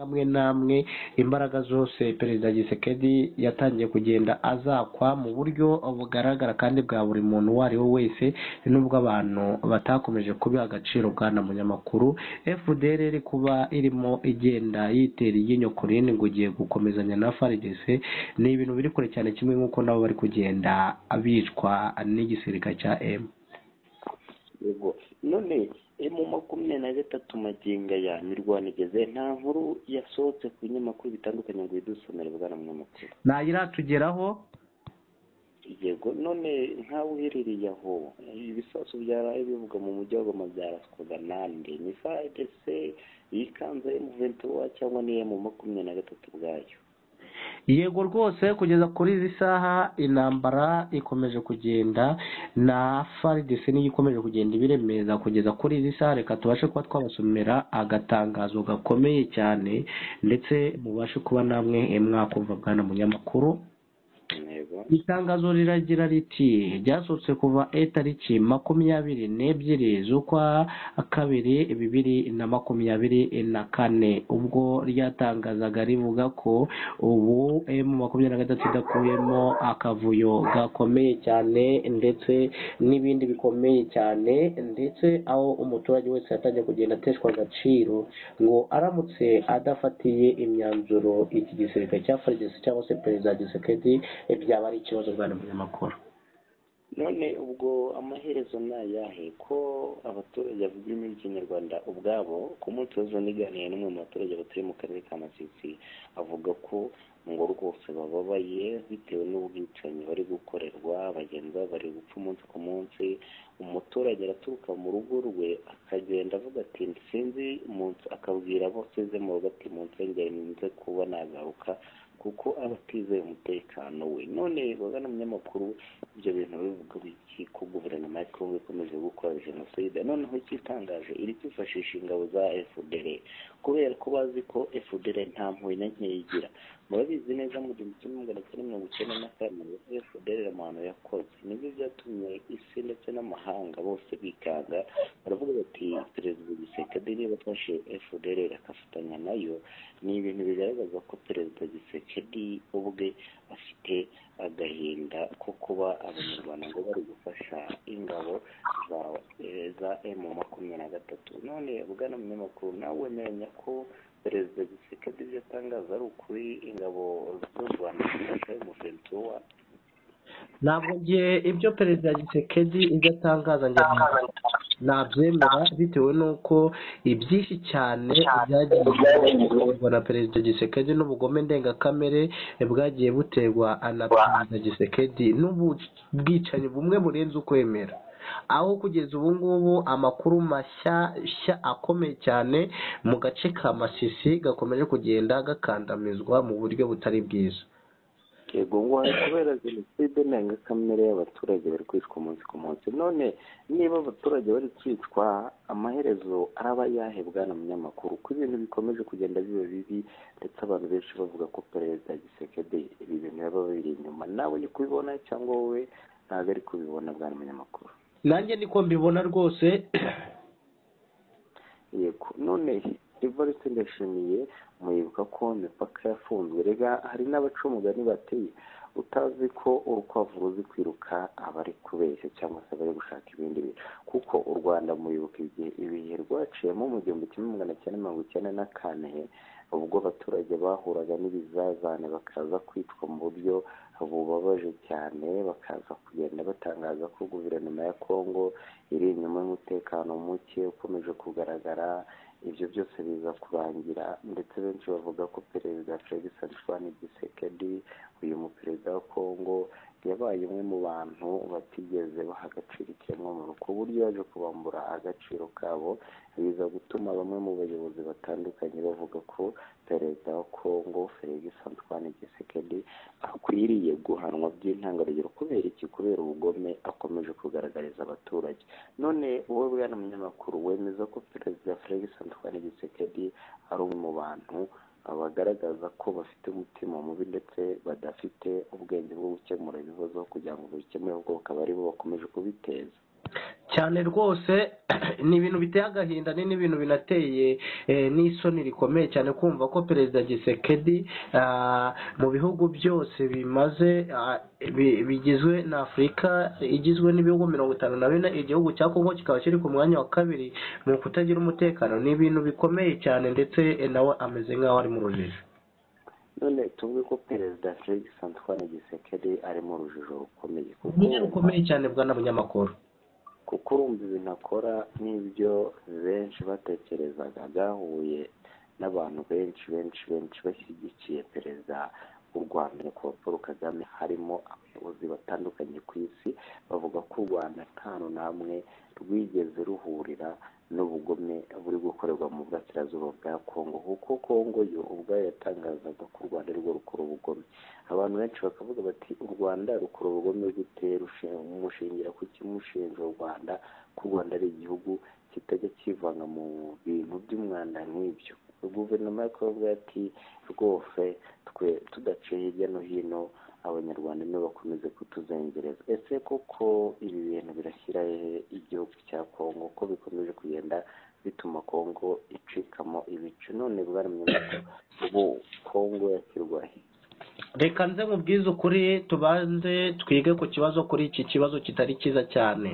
amwe n'amwe imbaraga zose perezida gisekedi yatangiye kugenda azakwa mu buryo bugaragara kandi bwa buri muntu uwo ari we wese nubwo abantu batakomeje kubiha agaciro bwana munyamakuru fdr iri kuba irimo igenda yitera iryinyo ku rindi ngo igiye gukomezanya na frdc ni ibintu biri kure cyane kimwe nk'uko nabo bari kugenda bicwa n'igisirikare cya m none mu makumyabiri na gatatu magingo aya mirwano igeze nta nkuru yasohotse ku binyamakuru bitandukanye ngo idusomere bwana munyamakuru ntayiratugeraho yego none nkawe uherereye aho ibisasu byaraye bivuga mu mujyi wa goma byaraswaga nande ni frdc yikanze emu venti wa cyangwa ni emu makumyabiri na gatatu ubwayo yego rwose kugeza kuri izi saha intambara ikomeje kugenda na faridesi niyo ikomeje kugenda ibiremeza kugeza kuri izi saha reka tubashe kuba twabasomera agatangazo gakomeye cyane ndetse mubashe kuba namwe mwakumva bwana munyamakuru itangazo riragira riti ryasohotse kuva itariki makumyabiri n'ebyiri z'ukwa kabiri bibiri na makumyabiri na kane ubwo ryatangazaga rivuga ko ubu emu makumyabiri na gatatu idakuyemo akavuyo gakomeye cyane ndetse n'ibindi bikomeye cyane ndetse aho umuturage wese yatangiye kugenda ateshwa agaciro ngo aramutse adafatiye imyanzuro iki gisirikare cya farigisi cyangwa se perezida wa gisekedi byaba ari ikibazo rwanda munyamakuru none ubwo amaherezo ni ayahe ko abaturage bavuga ururimi rw'ikinyarwanda ubwabo ku munsi w'ejo niganiye n'umwe mu baturage batuye mu karere ka masisi avuga ko ngo rwose bababaye bitewe n'ubwicanyi bari gukorerwa bagenzi babo bari gupfa umunsi ku munsi umuturage araturuka mu rugo rwe akagenda avuga ati sinzi munsi akabwira abo asizemo ati munsengere nze kuba nagaruka kuko aba atizeye umutekano we none bagana umunyamakuru ibyo bintu bivuga iki ko guverinoma ya kongo ikomeje gukora jenoside noneho ikitangaje iri kwifashisha ingabo za fdr kubera ko bazi ko fdr nta mpuhwe na nkeya igira murabizi neza mu gihumbi kimwe magana cyenda mirongo icyenda na kane fdr amahano yakoze nibyo byatumye isi ndetse n'amahanga bose bikanga baravuga bati perezida gisekedi niba afashe fdr agafatanya nayo ni ibintu bigaragaza ko perezida gisekedi kedi ubwe afite agahinda ko kuba abanyarwanda ngo bari gufasha ingabo za emu makumyabiri na gatatu none bwana munyamakuru nawe wemeranya ko perezida gisekedi ibyo atangaza ari ukuri ingabo z'u rwanda zifasha umuventi wa ntabwo ngiye ibyo perezida gisekedi ibyo atangaza ntabwo nabyemera bitewe n'uko ibyinshi cyane byagiye biterwa na perezida gisekedi n'ubugome ndengakamere bwagiye buterwa na perezida gisekedi n'ubwicanyi bumwe burenze ukwemera aho kugeza ubu ngubu amakuru mashyashya akomeye cyane mu gace ka masisi gakomeje kugenda gakandamizwa mu buryo butari bwiza yego wari kubera jenoside ndengakamere y'abaturage bari kwicwa umunsi ku munsi none niba abaturage bari kwicwa amaherezo araba yahe bwana munyamakuru ko ibintu bikomeje kugenda biba bibi ndetse abantu benshi bavuga ko perezida gisekedi ibi bintu yaba biri inyuma nawe ni kubibona cyangwa wowe ntabwo ari kubibona bwana munyamakuru nanjye niko mbibona rwose yego none ivarisi ndashimiye muribuka ko imipaka yafunzwe rega hari n'abacumugani bateye utazi ko urukwavu ruzi kwiruka abari kubeshya cyangwa se abari gushaka ibindi bintu kuko u rwanda muribuka igihe ibihe rwaciyemo mu gihumbi kimwe magana cyenda mirongo icyenda na kane ubwo abaturage bahuraga n'ibizazane bakaza kwicwa mu buryo bubabaje cyane bakaza kugenda batangaza ko guverinoma ya kongo iri inyuma y'umutekano muke ukomeje kugaragara ibyo byose biza kurangira ndetse benshi bavuga ko perezida felix antoine gisekedi uyu muperezida wa kongo yabaye umwe mu bantu batigeze baha agaciro ikiremwamuntu ku buryo yaje kubambura agaciro kabo biza gutuma bamwe mu bayobozi batandukanye bavuga ko perezida wa kongo felix antoine gisekedi akwiriye guhanwa by'intangarugero kubera iki kubera ubugome akomeje kugaragariza abaturage none wowe bwana munyamakuru wemeza ko perezida felix antoine gisekedi ari umwe mu bantu bagaragaza ko bafite umutima mubi ndetse badafite ubwenge bwo gukemura ibibazo kugira ngo babikemure ahubwo bakaba aribo bakomeje kubiteza cyane rwose ni ibintu biteye agahinda ni n'ibintu binateye eh, n'isoni rikomeye cyane kumva ko perezida gisekedi ah, mu bihugu byose bimaze ah, bi- bigizwe na afurika igizwe n'ibihugu mirongo itanu na bine igihugu cya kongo kikaba kiri ku mwanya wa kabiri mu kutagira umutekano ni ibintu bikomeye cyane ndetse eh, nawe ameze nk'aho ari mu rujijo none tuvuge ko perezida felix antoine gisekedi ari mu rujijo rukomeye kuko uburyo rukomeye cyane bwana bunyamakuru kuko urumva ibintu akora n'ibyo benshi batekerezaga byahuye n'abantu benshi benshi benshi bashyigikiye perezida w'u rwanda nyakubahwa paul kagame harimo abayobozi batandukanye ku isi bavuga ko u rwanda nta n'amwe rwigeze ruhurira n'ubugome buri gukorerwa mu burasirazuba bwa kongo kuko kongo yo ubwayo yatangazaga ko u rwanda rwo rukora ubugome abantu benshi bakavuga bati u rwanda rukora ubugome gute rushe- mushingira ku kimushinja u rwanda ko u rwanda ari igihugu kitajya kivanga mu bintu by'umwanda nk'ibyo guverinoma y'akavuga ati rwose twe tudaciye hirya no hino abanyarwanda nibo bakomeze kutuzengereza ese koko ibi bintu birashyira hehe igihugu cya kongo ko bikomeje kugenda bituma kongo icikamo ibice none bwari mu ubu kongo yashyirwa he reka nze mu bwiza ukuri tubanze twige ku kibazo kuri iki kibazo kitari cyiza cyane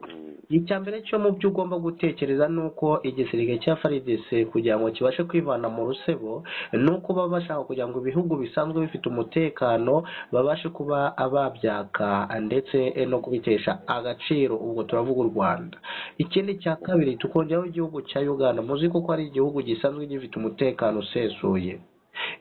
Mm. icya mbere cyo mu byo ugomba gutekereza ni uko igisirikare cya faridese kugira ngo kibashe kwivana mu rusebo ni uko baba bashaka kugira ngo ibihugu bisanzwe bifite umutekano babashe kuba babyaka ndetse no kubitesha agaciro ubwo turavuga u rwanda ikindi cya kabiri tukongeraho igihugu cya uganda muzi ko ari igihugu gisanzwe gifite umutekano usesuye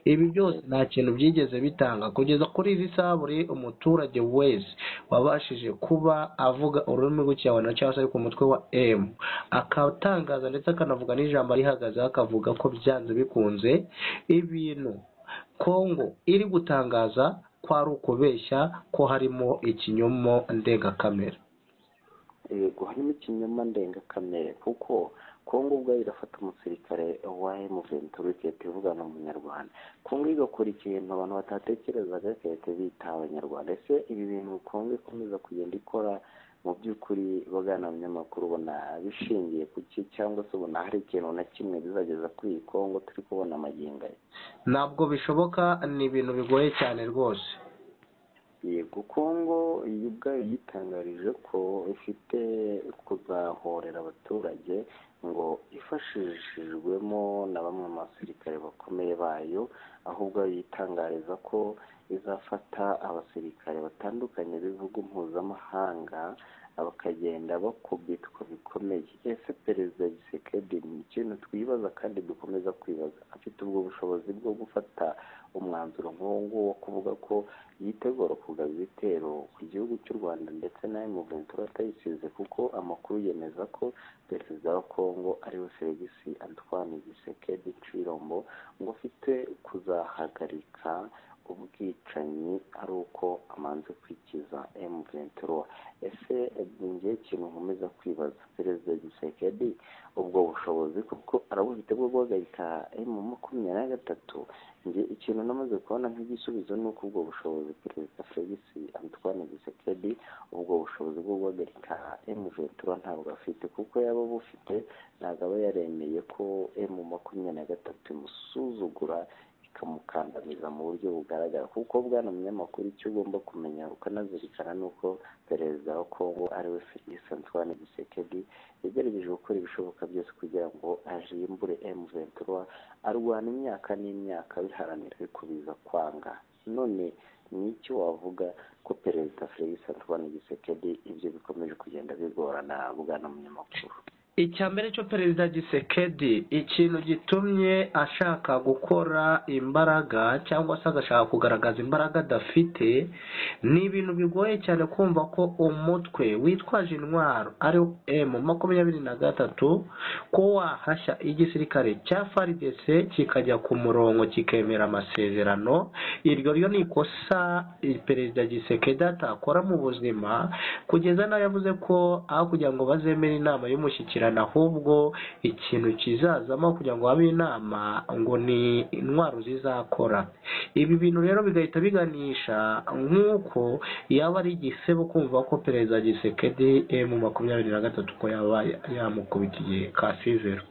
ibi byose nta kintu byigeze bitanga kugeza kuri izi saha buri umuturage wese wabashije kuba avuga ururimi rw'ikinyarwanda cyangwa se ari ku mutwe wa m akatangaza ndetse akanavuga n'ijambo arihagazeho akavuga ko byanze bikunze ibintu kongo iri gutangaza ko ari ukubeshya ko harimo ikinyomo ndengakamere yego harimo ikinyoma ndengakamere kuko kongo ubwayo irafata umusirikare wa emuventura igahita ivugana umunyarwanda kongo igakora ikintu abantu batatekerezaga igahita bita abanyarwanda ese ibi bintu kongo ikomeza kugenda ikora mu by'ukuri bagana abanyamakuru ubona bishingiye ku ki cyangwa se ubona hari ikintu na kimwe bizageza kuri iyi kongo turi kubona amagingo ye ntabwo bishoboka ni ibintu bigoye cyane rwose yego kongo yo ubwayo yitangarije ko ifite kuzahorera abaturage ngo ifashishijwemo na bamwe mu basirikare bakomeye bayo aho ubwayo yitangariza ko izafata abasirikare batandukanye b'ibihugu mpuzamahanga bakagenda bakubitwa bikomeye ese perezida gisekedi ni ikintu twibaza kandi dukomeza kwibaza afite ubwo bushobozi bwo gufata umwanzuro nk'uwo nguwo wo kuvuga ko yitegura kugaba ibitero ku gihugu cy'u rwanda ndetse n'ayo muventura atayisize kuko amakuru yemeza ko perezida wa kongo ariwe feligisi antoine gisekedi cirombo ngo afite kuzahagarika ubwicanyi ari uko amanze kwikiza M23 ese ngiye ikintu nkomeza kwibaza perezida Gisekedi ubwo bushobozi kuko arabufite bwo guhagarika M makumyabiri na gatatu njye ikintu namaze kubona nk'igisubizo ni uko ubwo bushobozi perezida Felix Antoine Gisekedi ubwo bushobozi bwo guhagarika M23 ntabwo afite kuko yaba abufite ntabwo aba yaremeye ko M makumyabiri na gatatu imusuzugura ikamukandamiza mu buryo bugaragara kuko bwana munyamakuru icyo ugomba kumenya ukanazirikana ni uko perezida wa kongo ariwe felix antoine gisekedi yagerageje gukora ibishoboka byose kugira ngo ajimbure m23 arwana imyaka n'imyaka biharanira bikubiza kwanga none ni iki wavuga ko perezida felix antoine gisekedi ibyo bikomeje kugenda bigorana bwana munyamakuru icya mbere cyo perezida gisekedi ikintu gitumye ashaka gukora imbaraga cyangwa se agashaka kugaragaza imbaraga adafite ni ibintu bigoye cyane kumva ko umutwe witwaje intwaro ari wo emu makumyabiri na gatatu ko wahashya igisirikare cya faridese kikajya ku murongo kikemera amasezerano iryo ryo ni ikosa perezida gisekedi atakora mu buzima kugeza n'aho yavuze ko aho kugira ngo bazemere inama y'umushyikirano gukurikirana ahubwo ikintu kizazamo kugira ngo habe inama ngo ni intwaro zizakora ibi bintu rero bigahita biganisha nk'uko yaba ari igisebo kumva ko perezida gisekedi emu makumyabiri na gatatu ko yaba yamukubita igihe kasizero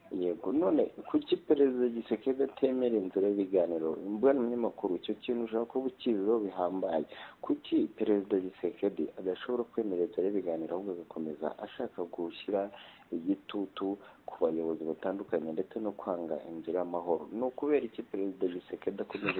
yego none kuki perezida gisekedi atemera inzira y'ibiganiro imbona umunyamakuru icyo kintu ushobora kuba ukiziho bihambaye kuki perezida gisekedi adashobora kwemera inzira y'ibiganiro ahubwo agakomeza ashaka gushyira igitutu ku bayobozi batandukanye ndetse no kwanga inzira y'amahoro ni ukubera iki perezida gisekedi akomeje